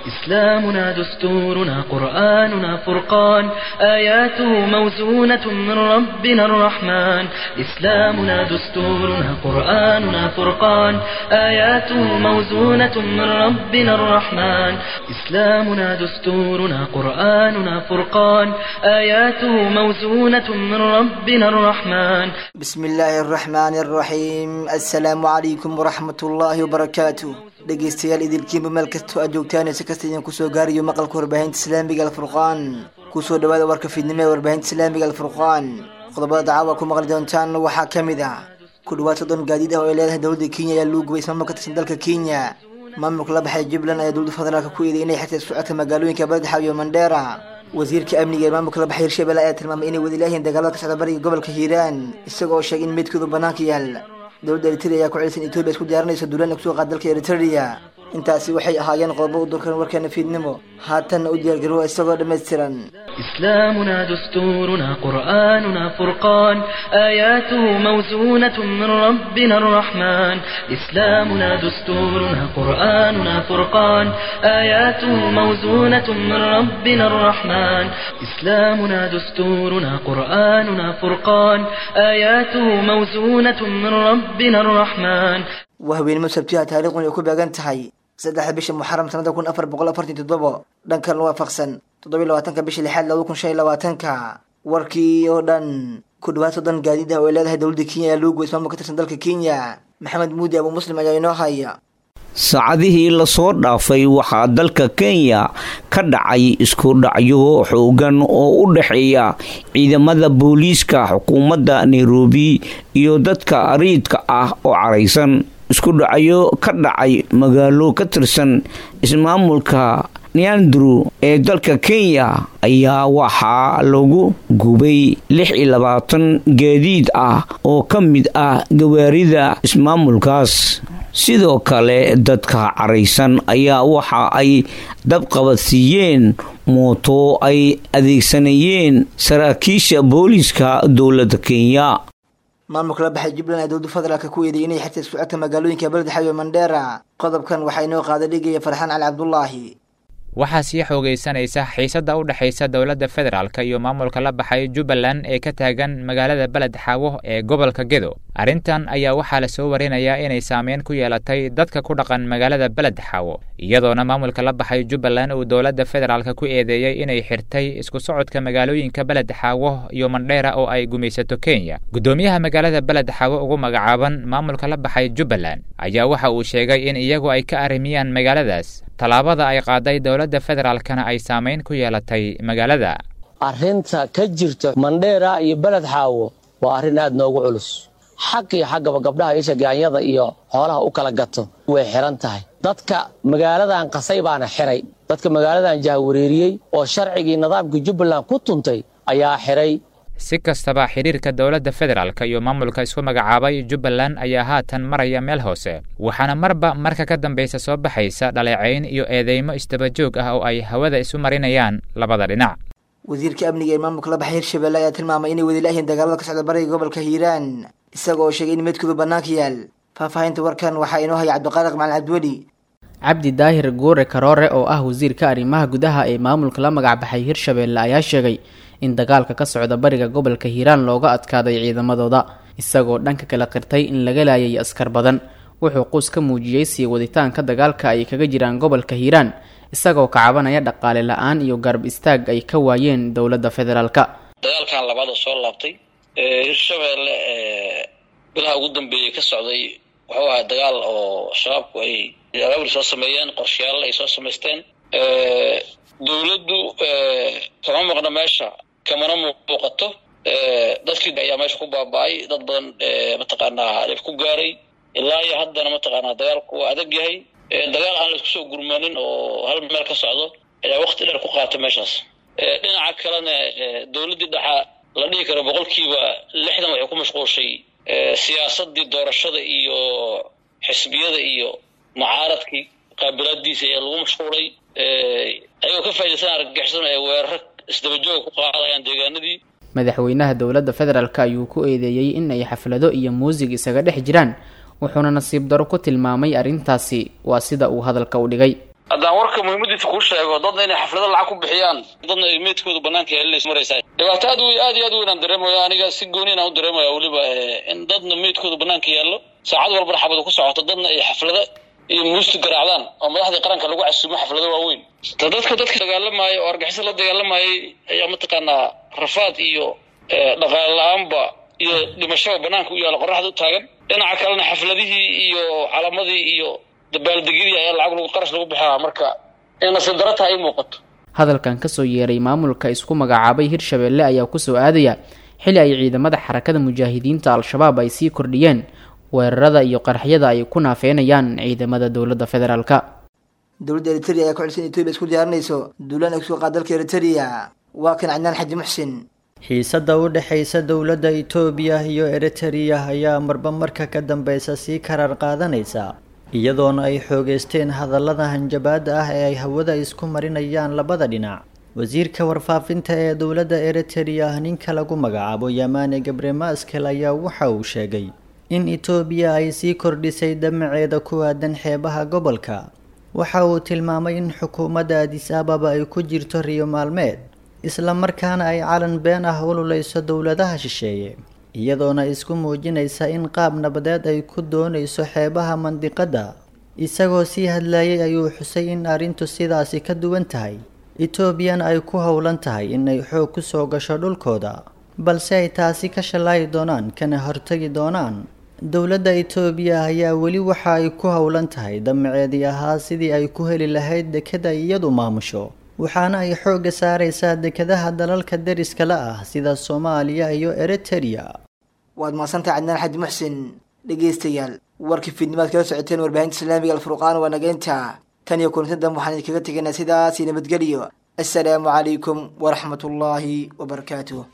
إسلامنا دستورنا قرآننا فرقان آياته موزونة من ربنا الرحمن إسلامنا دستورنا قرآننا فرقان آياته موزونة من ربنا الرحمن إسلامنا دستورنا قرآننا فرقان آياته موزونة من ربنا الرحمن بسم الله الرحمن الرحيم السلام عليكم ورحمة الله وبركاته dhegeystayaal idilkiinba meel kastoo aad joogtaan si kasta idin kusoo gaarayo maqalka warbaahinta islaamiga alfurqaan kusoo dhawaada warka fiidnimo ee warbaahinta islaamiga alfurqaan qodobada dacaawa ku maqli doontaan waxaa ka mid ah ku dhawaad soddon gaadiid ah oo ay leedahay dowladda kenya ayaa lagu gubay ismaamul ka tirsan dalka kenya maamulka la baxay jubbaland ayaa dowladda federaalka ku eeday inay xirtay socodka magaalooyinka baladxaw iyo mandheera wasiirka amniga ee maamulka la baxay hirshabelle ayaa tilmaamay inay wadi laahyiin dagaalada ka socda bariga gobolka hiiraan isagoo sheegay in meydkoodu bannaanka yaal dowladda eritrea ayaa ku celisan etoobiya isku diyaarinaysa duulaan ay kusoo qaad dalka eritrea intaasi waxay ahaayeen qodobo u durkan warkeena fiidnimo haatanna u diyaargarowa isagoo dhammaystiran إسلامنا دستورنا قرآننا فرقان آياته موزونة من ربنا الرحمن إسلامنا دستورنا قرآننا فرقان آياته موزونة من ربنا الرحمن إسلامنا دستورنا قرآننا فرقان آياته موزونة من ربنا الرحمن waa haweenimo sabtiha taariikhun ay ku beegan tahay saddexda bisha muxaram sanada kun afar boqol afartan toddobo dhankan waafaqsan toddobiy labaatanka bisha lixaad labada kun shan iyo labaatanka warkii oo dhan ku dhawaad soddon gaadiid ah oo ay leedahay dowladda kenya ayaa loogu ismaamul ka tirsan dalka kenya maxamed muudi abu muslim ayaa inoo haya saacadihii lasoo dhaafay waxaa dalka kenya ka dhacay isku dhacyo xoogan oo u dhexeeya ciidamada booliiska xukuumadda nairobi iyo dadka ariidka ah oo caraysan isku dhacyo ka dhacay magaalo ka tirsan ismaamulka neandru ee dalka kenya ayaa waxaa lagu gubay lix iyo labaatan gaadiid ah oo ka mid ah gawaarida ismaamulkaas sidoo kale dadka caraysan ayaa waxa ay dabqabadsiiyeen mooto ay adeegsanayeen saraakiisha booliiska dowladda kenya maamulka la baxay jubbaland ayaa dowladda federaalka ku eeday inay xirtay socodka magaalooyinka beledxaw iyo mandheera qodobkan waxaa inoo qaada dhigaya farxaan cali cabdulaahi waxaa sii xoogaysanaysa xiisadda u dhexaysa dowladda federaalk iyo maamulka la baxay jubbaland ee ka taagan magaalada beled xaawo ee gobolka gedo arrintan ayaa waxaa lasoo warinayaa inay saameyn ku yeelatay dadka ku dhaqan magaalada beled xaawo iyadoona maamulka la baxay jubbaland uu dowladda federaalk ku eedeeyey inay xirtay isku socodka magaalooyinka beled xaawo iyo mandheera oo ay gumaysato kenya guddoomiyaha magaalada beled xaawo ugu magacaaban maamulka la baxay jubbaland ayaa waxa uu sheegay in iyagu ay ka arrimiyaan magaaladaas tallaabada ay qaaday dowladda federaalkana ay saamayn ku yeelatay magaalada arrinta ka jirta mandheera iyo beled xaawo waa arrin aad noogu culus xag iyo xaggaba gabdhaha isha gaanyada iyo xoolaha u kala gato way xiran tahay dadka magaaladan qasay baana xiray dadka magaaladan jahwareeriyey oo sharcigii nidaamka jubbaland ku tuntay ayaa xiray si kastaba xidhiirka dowladda federaalk iyo maamulka isku magacaabay jubbaland ayaa haatan maraya meel hoose waxaana marba marka ka dambaysa soo baxaysa dhaleecayn iyo eedeymo isdabajoog ah oo ay hawada isu marinayaan labada dhinac wasiirka amniga ee maamulka la baxay hirshabelle ayaa tilmaamay inay wadi laahyiin dagaalada ka socda bariga gobolka hiiraan isaga oo sheegay in meydkoodu bannaanka yaal faahfaahinta warkan waxaa inoo haya cabdiqaaliq macalin cabdiweli cabdi daahir guure karoore oo ah wasiirka arrimaha gudaha ee maamulka la magacbaxay hirshabelle ayaa sheegay in dagaalka ka socda bariga gobolka hiiraan looga adkaaday ciidamadooda isagoo dhanka kala qirtay in laga laayay askar badan wuxuu quus ka muujiyey sii waditaanka dagaalka ay kaga jiraan gobolka hiiraan isagoo ka cabanaya dhaqaale la-aan iyo garab istaag ay ka waayeen dowladda federaalka dagaalkan labaada soo laabtay hirshabelle bilaha ugu dambeeyey ka socday wuxuu ahaa dagaal oo shabaabku ay abaabul soo sameeyeen qorshayaal ay soo samaysteen dowladdu kama maqna meesha kamana muuqato dadkii ayaa meesha ku baaba-ay dad badan mataqaanaa dhib ku gaaray ilaa iyo haddana mataqaanaa dagaalku waa adag yahay dagaal aan laisku soo gurmanin oo hal meel ka socdo ayaa wakti dheer ku qaata meeshaas dhinaca kalena dowladdii dhaxa la dhihi karo boqolkiiba lixdan waxay ku mashquulshay siyaasadii doorashada iyo xisbiyada iyo mucaaradkii qaabilaadiisa ayaa lagu mashquulay ayagoo ka faaidaysan argagixisana ee weerar isdabajooga ku qaadayaan deegaanadii madaxweynaha dowladda federaalk ayuu ku eedeeyey in ay xaflado iyo muusig isaga dhex jiraan wuxuuna nasiib daro ku tilmaamay arrintaasi waa sida uu hadalka u dhigay haddaan warka muhiimadiisa kuu sheego dadna inay xaflado lacag ku bixiyaan dadna ay meydkooda banaanka yeelinaysa maraysaa dhibaato aad wey aad iyo aad weyn aan dareemaya aniga si gooni inaan u dareemaya weliba in dadna meydkooda banaanka yaallo saacad walbana xabadu ku socoto dadna ay xaflado iyo muusta garaacdaan oo madaxdii qaranka lagu casuumo xaflado waaweyn ta dadka dadka dagaalamaaya oo argixisa la dagaalamayay ayaa mataqaanaa rafaad iyo dhaqaale la-aanba iyo dhimashaba banaanka u yaalla qoraxda u taagan dhinaca kalena xafladihii iyo calamadii iyo dabaaldegyadii ayaa lacag lagu qarash lagu bixaa marka in nasiib daro tahay i muuqato hadalkan kasoo yeeray maamulka isku magacaabay hirshabeelle ayaa kusoo aadaya xili ay ciidamada xarakada mujaahidiinta al-shabaab ay sii kordhiyeen weerarada iyo qaraxyada ay ku naafeynayaan ciidamada dowladda federaalka dowladda eritrea ayaa ku xilsan etoobiya isku diyaarinayso duulaan ay kusoo qaad dalka eritrea waa kan cadnaan xaji muxsin xiisadda u dhexaysa dowladda itoobiya iyo eritrea ayaa marba marka ka dambeysa sii karar qaadanaysa iyadoona ay xoogeysteen hadallada hanjabaada ah ee ay hawada isku marinayaan labada dhinac wasiirka warfaafinta ee dowladda eritrea ninka lagu magacaabo yamane gabre maskel ayaa waxa uu sheegay in itoobiya ay sii kordhisay damaceeda ku aadan xeebaha gobolka waxa uu tilmaamay in xukuumadda adis ababa ay ku jirto riyo maalmeed isla markaana ay calan been ah ululeyso dowladaha shisheeye iyadoona isku muujinaysa in qaab nabadeed ay ku doonayso xeebaha mandiqadda isagoo sii hadlayay ayuu xusay in arrintu sidaasi ka duwan tahay etoobiyana ay ku howlan tahay inay xoog ku soo gasho dhulkooda balse ay taasi ka shallaayi doonaan kana hortagi doonaan dowladda itoobiya ayaa weli waxa ay ku howlan tahay damaceedii ahaa sidii ay ku heli lahayd dekada iyadu maamusho waxaana ay xoogga saaraysaa dekadaha dalalka deriska la ah sida soomaaliya iyo eritrea waad mahadsantahay cadnaan xaji muxsin dhegaystayaal warkii fiidnimaad kala socoteen warbaahinta islaamiga alfurqaan waa nageynta tan iyo kulanti dambe waxaan idinkaga tegaynaa sidaasi nabadgelyo assalaamu calaykum waraxmatullaahi wabarakaatuh